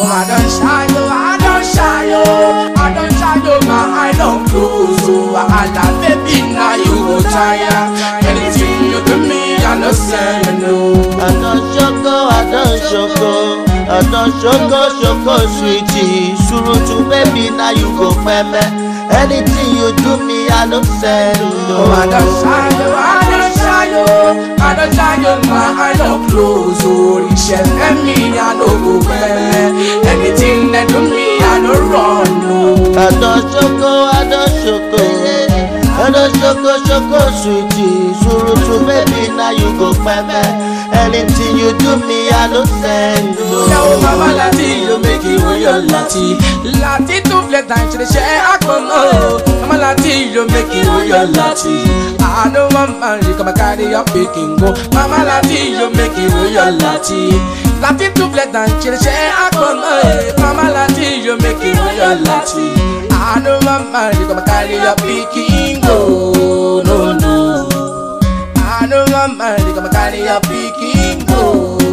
I don't shy yo, I don't shy yo, I don't shy yo, my eye don't close. Oh, I love baby, now you go tire. Anything you do me, I know say you know. I don ṣoko, I don ṣoko, I don ṣoko ṣoko sweetie. Surutu baby na you go pẹ́mẹ́. Anything you do me, I no send no. Oh, I don't shy yo, I don't shy yo, I don't shy yo, my eye don't close. Oh, iṣẹ́ fẹ́mi, I no go pẹ́. Anything that do me, I no run. No. I don ṣoko, I don ṣoko, I don ṣoko ṣoko sweetie. Surutu baby na you go pẹ́mẹ́. Anything you do me, I no send Yàwó no. bàbá láti yóò méjì wọ́yọ̀ láti. Láti tún filẹ̀ tàn ṣe ṣe àpọ̀nà o. Màmá láti yóò méjì wọ́yọ̀ láti. Àánú wọn máa ń rí kọ́mọ kárí ọ̀pẹ̀ kìngó. Màmá láti yóò méjì wọ́yọ̀ láti. Láti tún filẹ̀ tàn ṣe ṣe àpọ̀nà o. Màmá láti yóò méjì wọ́yọ̀ láti. Àánú wọn máa ń rí kọ́mọ kárí ọ̀pẹ̀ kìngó. No, no. Àánú wọn máa ń rí kọ́mọ kárí ọ̀pẹ̀ kìngó.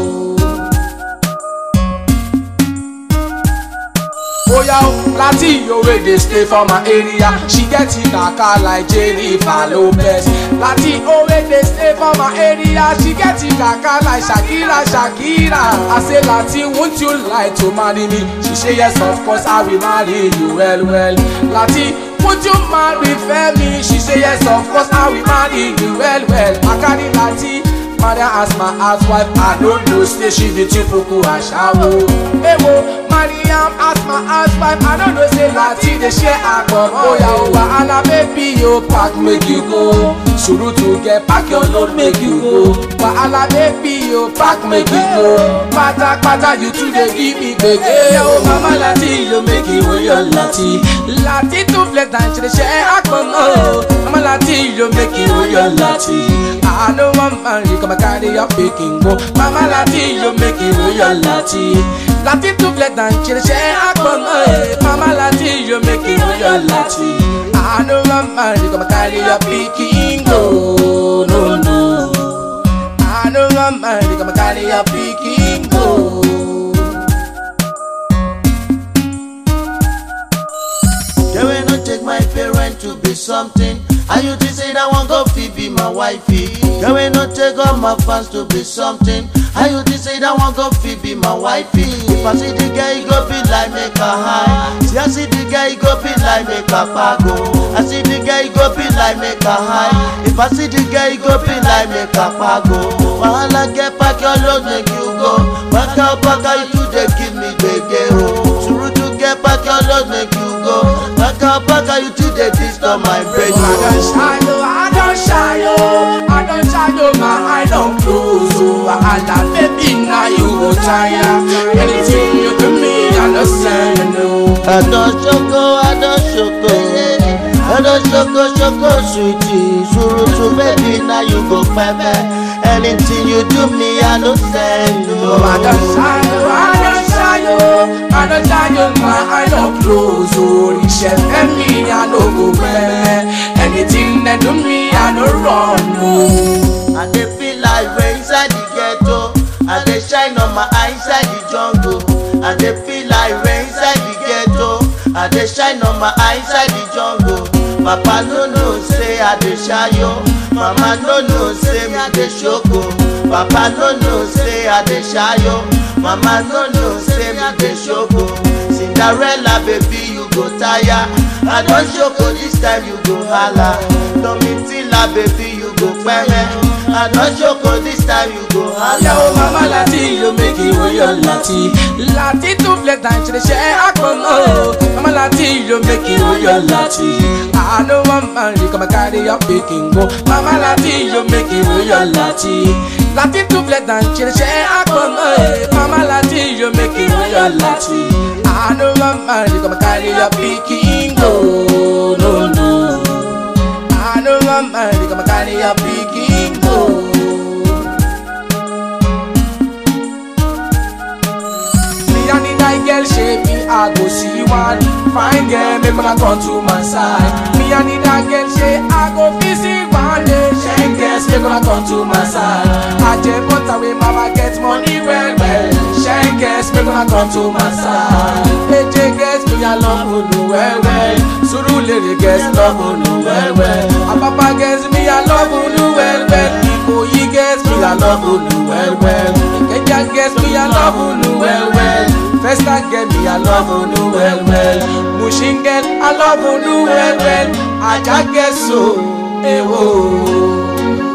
Oya o, Lati yo wey dey stay for my area. She get it kaka like Jennifer Lopez. Lati o wey dey stay for my area. She get it kaka like Shakira, Shakira. I say Lati, won't you like to marry me? She say yes, of course I will marry you well, well. Lati, would you marry Femi? She say yes, of course I will marry you well, well. I carry Lati. Maria as my housewife, I don't know, say she be too puku ashawo. Ewo, Mariam as my housewife, I don't know, say Lati dey share akpom. Oya o, wahala baby yo, pack make you go. Suru to get pack your load make you go. Wahala baby yo, pack make you go. Pata pata you too dey give me gbege. Yo, mama Lati yo make you wey your Lati. Lati tún filẹ̀ tàn ṣe ṣe akpom o. Mama Lati yo make you wey your Lati. I know one man you come carry your picking go. Mama Lati, you make it with your Lati. Lati to flat and chill, share akon eh. Mama Lati, you make it with your Lati. I know one man you come carry your picking go. No, no. I know one man you come carry your picking go. They will not take my parent to be something. And you think say that one go fit be my wifey. They will not take all my fans to be something. And you think say that one go fit be my wifey. If I see the guy, he go be like make a high. See I see the guy, he go be like make a pago. I see the guy, he go be like make a high. If I see the guy, he go be like make a pago. Wahala get pack your load, make you go. Back out, back out, you two they give me gbege oh. Suru to get back your load, make you go. Back out, back out, you two they disturb my brain. I don't oh. shy yo, I don't shy yo, I don't shy yo, my eye don't close. Oh, wahala baby, now you go tire. Anything you do me, I know say you know. I don ṣoko, I don ṣoko. I don ṣoko ṣoko sweetie. Surutu baby na you go pẹ́pẹ́. Anything you do me, I no send Oh, I don't shy yo, I don't shy yo, I don't shy yo, my eye don't close. Oh, iṣẹ́ fẹ́mi, I no go pẹ́. Anything that do me, I no run. No. I dey feel like rain inside the ghetto. I dey shine on my eye inside the jungle. I dey feel like rain inside the ghetto. I dey shine on my eye inside the jungle. Papa no know say I dey shayo. Mama no know say me dey shoko. Papa no know say I dey shayo. Mama no know say me dey shoko. Cinderella baby you go tire. I don shoko this time you go hala. Domitila baby you go pẹ́rẹ́. I don shoko this time you go hala. Yàwó mama láti yóò méjì wọ́yọ̀ láti. Láti tún filẹ̀ tàn ṣe ṣe àpọ̀nà o. Mama láti yóò méjì wọ́yọ̀ láti. Àánú wọn máa ń rí kọ́mọ kárí ọ̀pẹ̀ kìngó. Mama láti yóò méjì wọ́yọ̀ láti. Láti tún filẹ̀ tàn ṣe ṣe àpọ̀nà o. Mama láti yóò méjì wọ́yọ̀ láti. Àánú wọn máa ń rí kọ́mọ kárí ọ̀pẹ̀ kìngó. No, no. Àánú wọn máa ń rí kọ́mọ kárí ọ̀pẹ̀ kìngó. Me and the night girl shape me, I go see one fine girl, make man come to my side. Me and the night girl say I go visit one day, shen girls make man come to my side. I just want away, mama get money well well. Shen girls make una come to my side eje girls me i love unu well well surulere girls love unu well well apapa girls me i love unu well well ikoyi girls me i love unu well well ikeja girls me i love unu well well festa girl me i love unu well well mushin girl i love unu well well aja girls so ewo.